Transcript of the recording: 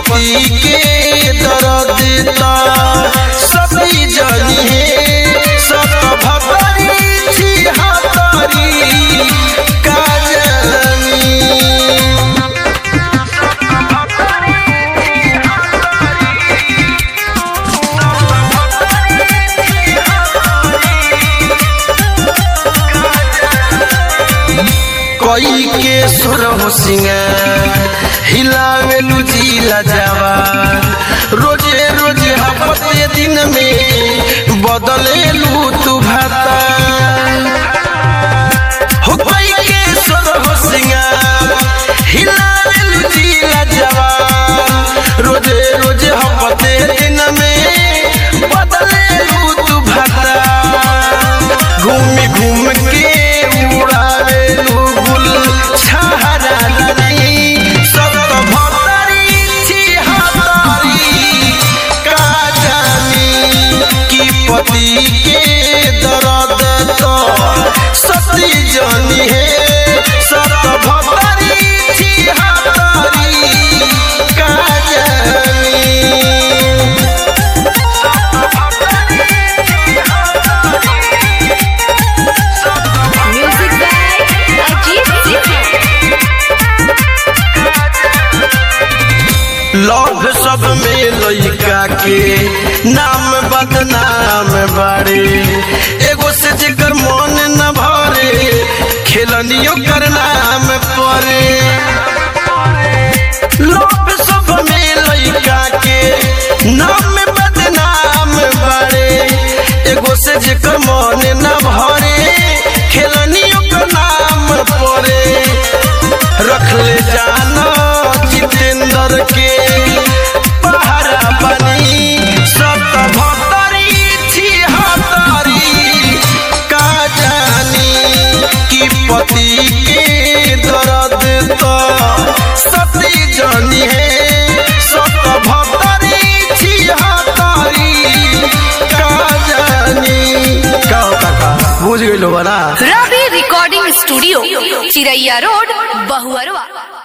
पति के दर्द ता सभी जनी है सत भतरी छी हतरी का जानी कोई के सुर हो सिंगार हिलावेलू जिला जावा रोजे रोजे हफ्ते दिन में बदलेलू तू भाता हो कोई के सुर हो सिंगार हिलावेलू जिला जावा रोजे रोजे हफ्ते दिन में बदलेलू तू भाता घूम घूम के उड़ावे गुल छहरा नहीं सब भतरी छी हतरी का जानी कि पति के दर्द तो सती जानी है सत भतरी छी हतरी का जानी music by Ajit Singh love सब में लइका के नाम बदनाम बारे एगो से जेकर मन न भरे खेलनियो कर नाम परे लव सब में लइका के नाम बदनाम बारे एगो से जेकर मन न भरे खेलनियो कर नाम परे रख ले जाना जितेंद्र के पहरा बनी सत भतरी छी हतरी का जानी कि पति के दर्द तो सती जानी है सत भतरी छी हतरी का जानी का का बुझ गइलो बना Ravi recording studio Chiraiya road Bahuarwa